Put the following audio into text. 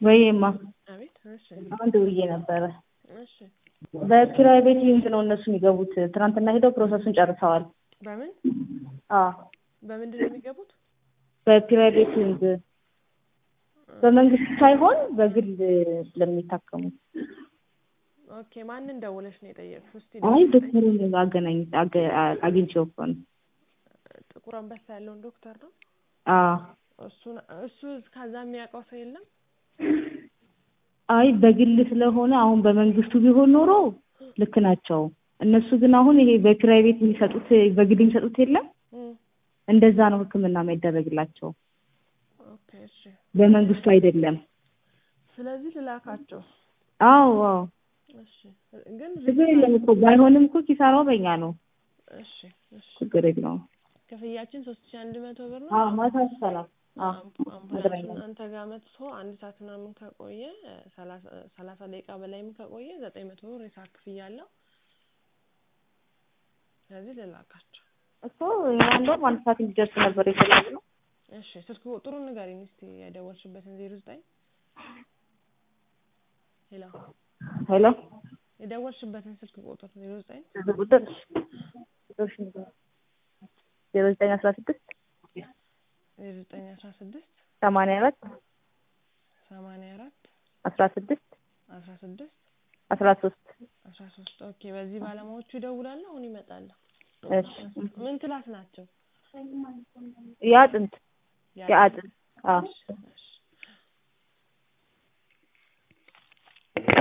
ወይማ አቤት። እሺ አሁን ደውዬ ነበረ። እሺ በኪራይ ቤት ሊንክ ነው እነሱ የሚገቡት። ትናንትና ሄደው ፕሮሰሱን ጨርሰዋል። በምን አዎ በምንድን ነው የሚገቡት? በኪራይ ቤት ሊንክ በመንግስት ሳይሆን በግል ለሚታከሙት። ኦኬ ማንን ደውለሽ ነው የጠየቅሽው? እስቲ አይ ንገሪኝ። ዶክተሩን አገናኝ አገ- አግኝቼው እኮ ነው። ጥቁር አንበሳ ያለውን ዶክተር ነው አዎ እሱን እሱ ከዛ የሚያውቀው ሰው የለም። አይ በግል ስለሆነ አሁን በመንግስቱ ቢሆን ኖሮ ልክ ናቸው። እነሱ ግን አሁን ይሄ በኪራይ ቤት የሚሰጡት በግል የሚሰጡት የለም እም፣ እንደዛ ነው ሕክምና የማይደረግላቸው ኦኬ እሺ። በመንግስቱ አይደለም። ስለዚህ ልላካቸው። አዎ አዎ እሺ ግን ችግር የለም እኮ ባይሆንም እኮ ኪሳራው በእኛ ነው። እሺ እሺ ችግር የለውም። ክፍያችን ሶስት ሺህ አንድ መቶ ብር ነው። አዎ ማታ ሰላም አዎ አምፑ- አምፑላንሱን አንተ ጋር መጥቶ አንድ ሰዓት ምናምን ከቆየ ሰላሳ ሰላሳ ደቂቃ በላይም ከቆየ ዘጠኝ መቶ ብር የሰዓት ክፍያ አለው። ስለዚህ ልላካቸው። እኮ እኛ እንደውም አንድ ሰዓት እንዲደርስ ነበር የፈለግነው። እሺ ስልክ ቁጥሩን ንገሪኝ እስቲ የደወልሽበትን ዜሮ ዘጠኝ ሄሎ ሄሎ የደወልሽበትን ስልክ ቁጥር ዜሮ ዘጠኝ ስልክ ቁጥር ቁጥርሽ ንገሪኝ። ዜሮ ዘጠኝ አስራ ስድስት ዜሮ ዘጠኝ አስራ ስድስት ሰማንያ አራት ሰማንያ አራት አስራ ስድስት አስራ ስድስት አስራ ሶስት አስራ ሶስት ኦኬ በዚህ ባለሙያዎቹ ይደውላሉ አሁን ይመጣሉ እሺ ምን ክላስ ናቸው የአጥንት ያሉት? የአጥንት አዎ እሺ